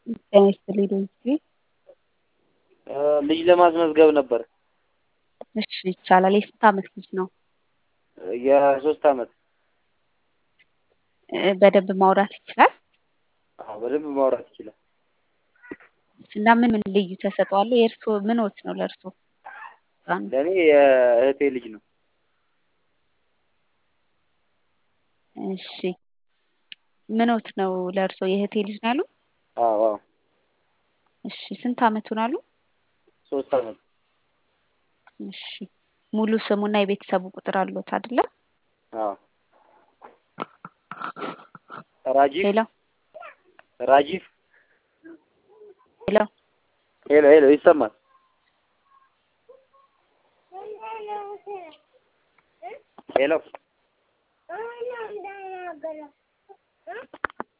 ጤና ይስጥልኝ ዶክተር ልጅ ለማስመዝገብ ነበር። እሺ ይቻላል። የስንት ዓመት ልጅ ነው? የሶስት ዓመት እ በደንብ ማውራት ይችላል? አዎ በደንብ ማውራት ይችላል። እና ምን ምን ልዩ ተሰጥኦ አለው? የእርስዎ ምንዎት ነው ለእርስዎ? ህፃኑ? ለእኔ የእህቴ ልጅ ነው። እሺ ምንዎት ነው ለእርስዎ? የእህቴ ልጅ ነው ያሉት? አዎ አዎ እሺ ስንት ዓመቱን አሉ? ሶስት ዓመት እሺ ሙሉ ስሙና የቤተሰቡ ቁጥር አለዎት አይደለ? አዎ ራጂፍ ሄሎ ራጂፍ ሄሎ ሄሎ ሄሎ ይሰማል? ሄሎ